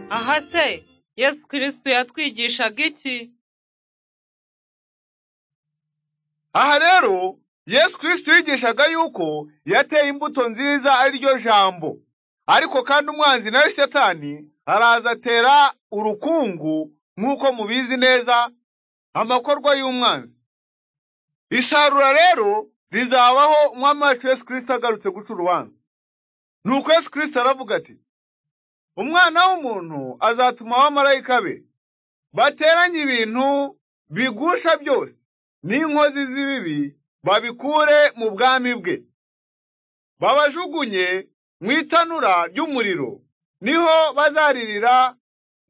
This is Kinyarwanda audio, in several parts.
Aha se Yesu kirisitu yatwigishaga iki aha rero yesu kirisito yigishaga yuko yateye imbuto nziza ari ryo jambo ariko kandi umwanzi nawe satani araza atera urukungu nk'uko mubizi neza amakorwa y'umwanzi isarura rero rizabaho umwami wacu yesu kirisito agarutse guca urubanza nuko yesu kirisito aravuga ati umwana w'umuntu azatuma abamarayika be bateranye ibintu bigusha byose n'inkozi z'ibibi babikure mu bwami bwe babajugunye mu itanura ry'umuriro niho bazaririra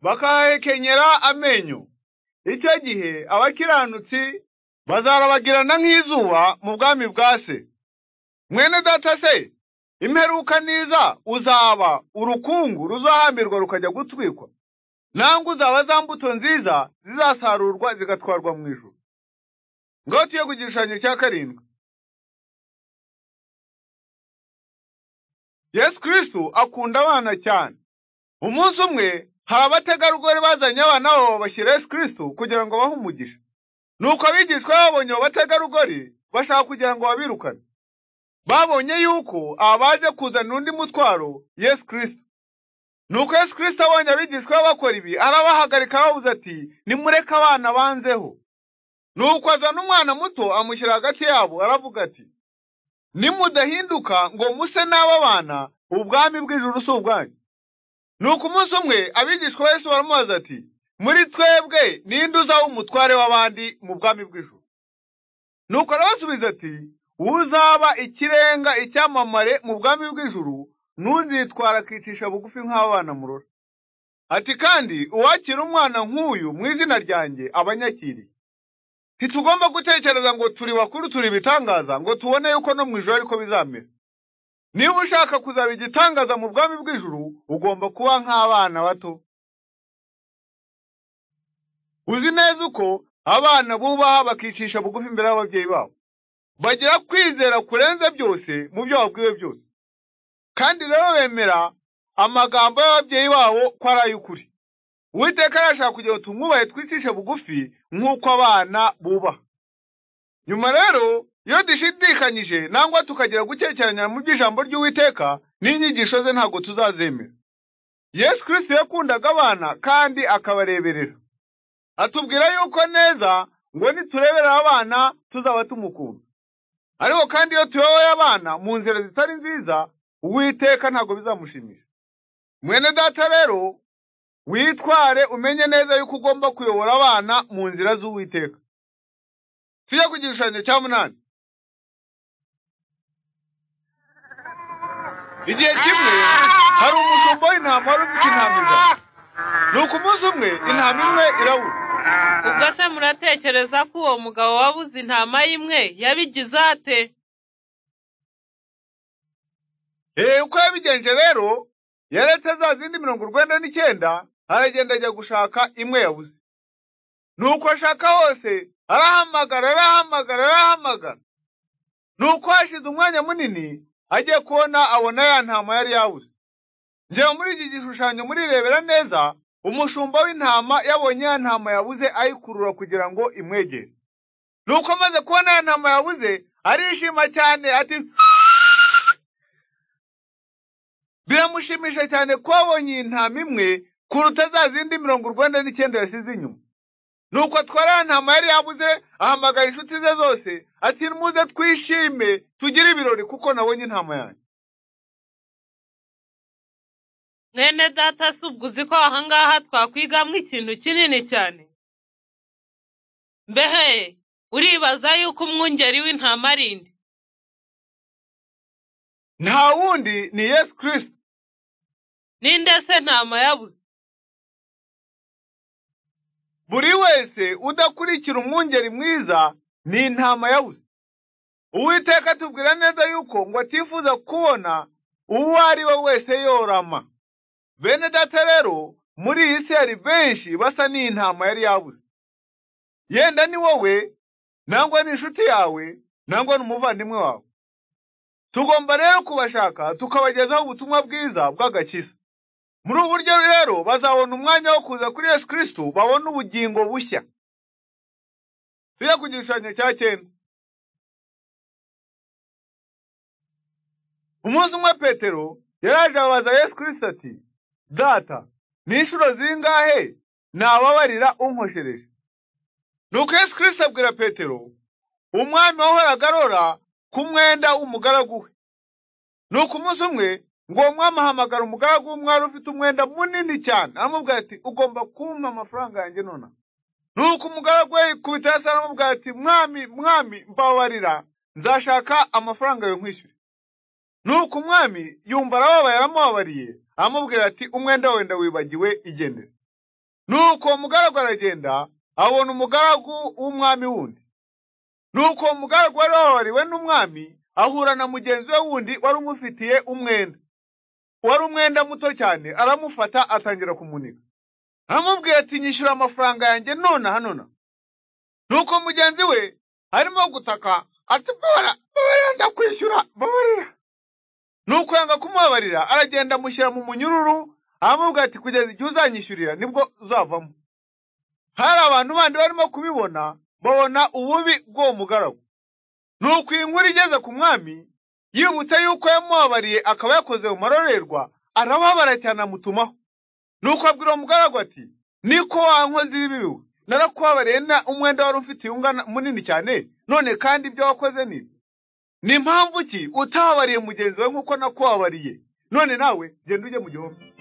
bakahekenyera amenyo icyo gihe abakiranutsi bazarabagirana nk'izuba mu bwami bwa se mwene data se imperuka niza uzaba urukungu ruzahambirwa rukajya gutwikwa nangwa uzaba za mbuto nziza zizasarurwa zigatwarwa mu ijuru ngaho tuye ku gishushanyo cya karindwi yesu kirisitu akunda abana cyane umunsi umwe hari abategarugori bazanye abana babo bashyira yesu kirisitu kugira ngo bahe umugisha nuko abigishwa babonye abo bategarugori bashaka kugira ngo babirukane babonye yuko aba baje kuzana undi mutwaro yesu kirisitu nuko yesu kirisitu abonye abigishwa be bakora ibi arabahagarika ababuze ati nimureke abana banzeho nuko azana umwana muto amushyira hagati yabo aravuga ati nimudahinduka ngo muse n'aba bana ubwami bw'ijuru si ubwanyu nuko umunsi umwe abigishwa ba Yesu baramubaza ati muri twebwe ninde uzaba umutware w'abandi mu bwami bw'ijuru nuko arabasubiza ati uzaba ikirenga icyamamare mu bwami bw'ijuru nuzitwara akicisha bugufi nk'abana murora ati kandi uwakira umwana nk'uyu mu izina ryanjye abanyakiriye ntitugomba gutekereza ngo turi bakuru turi ibitangaza ngo tubone yuko no mu ijoro ariko bizamera niba ushaka kuzaba igitangaza mu bwami bw'ijuru ugomba kuba nk'abana bato uzi neza uko abana bubaha bakicisha bugufi imbere y'ababyeyi babo bagira kwizera kurenze byose mu byo babwiwe byose kandi rero bemera amagambo y'ababyeyi babo ko ari ay'ukuri uwiteka arashaka kugira ngo tumwubahe twicishe bugufi nk'uko abana bubaha nyuma rero iyo dushidikanyije nangwa tukagira gukekeranya mu by'ijambo ry'uwiteka n'inyigisho ze ntabwo tuzazemera yesu kirisito yakundaga abana kandi akabareberera atubwira yuko neza ngo nitureberera abana tuzaba tumukunda ariko kandi iyo tuyoboye abana mu nzira zitari nziza uwiteka ntabwo bizamushimisha mwene data rero witware umenye neza yuko ugomba kuyobora abana mu nzira z'uwiteka tujya ku gishushanyo cya munani igihe kimwe hari umushumba w'intama wari ufite intama ijana nuko umunsi umwe intama imwe irabura ubwo se muratekereza ko uwo mugabo wabuze intama y'imwe yabigize ate eee uko yabigenje rero yaretse za zindi mirongo urwenda n'icyenda aragenda ajya gushaka imwe yabuze nuko ashaka hose arahamagara arahamagara arahamagara nuko hashize umwanya munini agiye kubona abona ya ntama yari yabuze njyewe muri iki gishushanyo murirebera neza umushumba w'intama yabonye ya ntama yabuze ayikurura kugira ngo imwegere nuko amaze kubona ya ntama yabuze arishima cyane ati biramushimisha cyane ko wabonye iyi ntama imwe kuruta za zindi mirongo urwenda n'icyenda yasize inyuma nuko atwara ya ntama yari yabuze ahamagara inshuti ze zose ati muze twishime tugire ibirori kuko nabonye intama yanjye mwene data si ubwo uzi ko aha ngaha twakwigamo ikintu kinini cyane mbehe uribaza yuko umwungeri w'intama ari inde nta wundi ni yesu kirisito ninde se ntama yabuze buri wese udakurikira umwungeri mwiza ni intama yabuze uwiteka atubwira neza yuko ngo atifuza kubona uwo ari we wese yorama bene data rero muri iyi si hari benshi basa n'intama yari yabuze yenda ni wowe nangwa n'inshuti yawe nangwa n'umuvandimwe wawe tugomba rero kubashaka tukabagezaho ubutumwa bwiza bw'agakiza muri ubu buryo rero bazabona umwanya wo kuza kuri yesu kirisitu babone ubugingo bushya tujya ku gishushanyo cya cyenda umunsi umwe petero yaraje ababaza yesu kirisitu ati data ni inshuro zingahe nababarira unkoshereje nuko yesu kirisitu abwira petero umwami wahoraga arora ku mwenda w'umugaragu we nuko umunsi umwe ngo uwo mwami ahamagara umugaragu w'umwari ufite umwenda munini cyane aramubwira ati ugomba kumpa amafaranga yanjye nonaha nuko umugaragu we yikubita hasi aramubwira ati mwami mwami mbabarira nzashaka amafaranga yawe nkwishyure nuko umwami yumva arababaye aramubabariye aramubwira ati umwenda wawe ndawibagiwe igendere nuko uwo mugaragu aragenda abona umugaragu w'umwami wundi nuko uwo mugaragu wari wababariwe n'umwami ahura na mugenzi we wundi wari umufitiye umwenda wari umwenda muto cyane aramufata atangira kumunika aramubwira ati nyishyura amafaranga yanjye nonaha nonaha nuko mugenzi we arimo gutaka ati mbabara mbabarira ndakwishyura mbabarira nuko yanga kumubabarira aragenda amushyira mu munyururu aramubwira ati kugeza igihe uzanyishyurira nibwo uzavamo hari abantu bandi barimo kubibona babona ububi bw'uwo mugaragu nuko iyi nkuru igeze ku mwami yibutse yuko yamubabariye akaba yakoze mu marorerwa arababara cyane amutumaho nuko abwira uwo mugaragu ati niko wankoze ibi biwe narakubabariye na umwenda wari ufite ungana munini cyane none kandi ibyo wakoze ni ibi ni mpamvu ki utababariye mugenzi wawe nk'uko nakubabariye none nawe genda ujye mu gihome